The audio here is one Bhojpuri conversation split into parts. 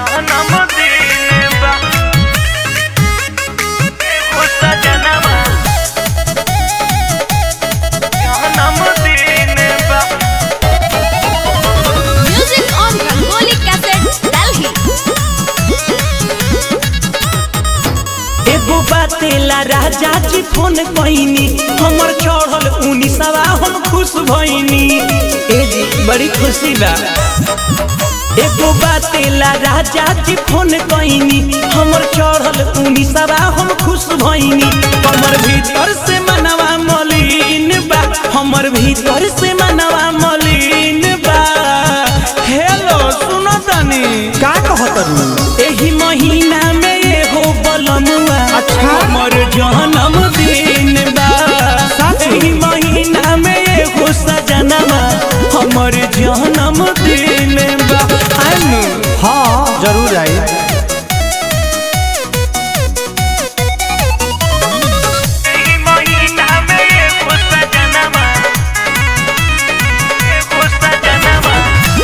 जन्मदिन बा एगो सजनवा जन्मदिन बा Music on Rangoli Cassette, Delhi. एगो बातेला राजा जी फोन कईनी हमर चढ़ल उनीसवा हम खुश भईनी ए जी बड़ी खुशी बा एगो बातेला राजा जी फोन कईनी हमर चढ़ल उनीसवा हम खुश भईनी हमर भीतर से मनवा मलिन बा हमर भीतर से मनवा मलिन बा हेलो सुनो तनी का कहत रू एही महीना में एगो बलमुआ अच्छा। हमर जन्मदिन बा सच? एही महीना में एगो सजनवा हमर जन्मदिन बा आनु हाँ जरूर आई एही महीना में एगो सजनवा एगो सजनवा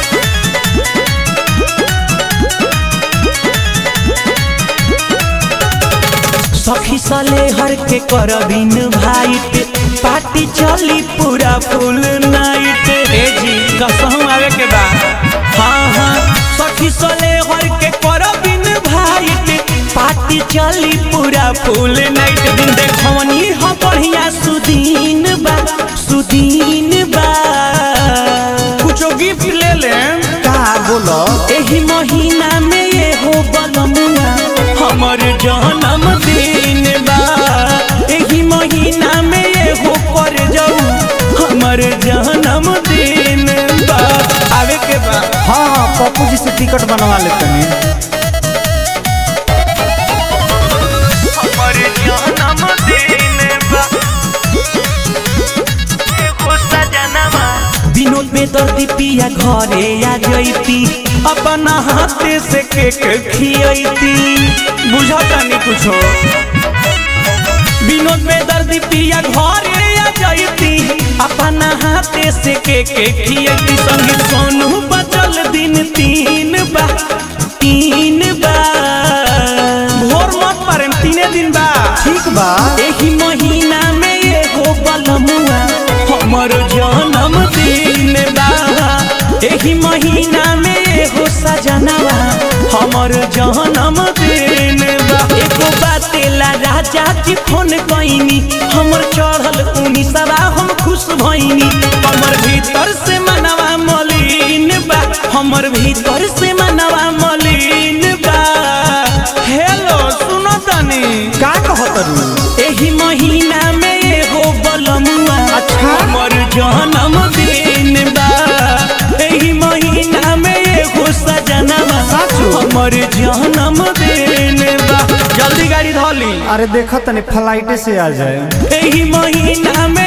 सखी सले हर के करबिन भाईट पार्टी चली पूरा फुल नाइट ए जी कसम आवे के बा हाँ हाँ सखी सले हर के करबिन भाईट पार्टी चली पूरा फुल नाइट दिन देखवनी ह बढ़िया सुदीन बा सुदीन बा कुछो गिफ्ट ले लेम का बोलो एही महीना में ये हो बलमुआ हमर जन्मदिन बा एही महीना में ये हो कर जाऊ हमर जन्मदिन बा आवे के बा हाँ हाँ पप्पू जी से टिकट बनवा लेते हैं हमर जन्मदिन बा एगो सजनवा विनोद में दर्दी पिया घरे आ जैती अपना हाथे से केक खियती बुझता नहीं कुछो विनोद में दर्दी पिया घरे आ जैती अपना हाथे से केक खियती संगे सोनू बचल दिन तीन बा तीन बा भोर मत पारे तीने दिन बा ठीक बा एही महीना में एगो बलमुआ हमर जन्मदिन बा एही महीना में एगो सजनवा हमर जन्मदिन बा एगो बातेला राजा जी फोन कईनी हमर चढ़ल उनीसवा हम खुश भईनी हमर भीतर से मनवा मलिन बा हमर भीतर से मनवा मलिन बा हेलो सुनो तनी का कहत रू एही महीना में एगो बलमुआ अच्छा। हमर जन्मदिन बा एही महीना में एगो सजनवा सच? हमर जन्मदिन बा जल्दी गाड़ी धोली अरे देखो तनी फ्लाइटे से आ जाए एही महीना में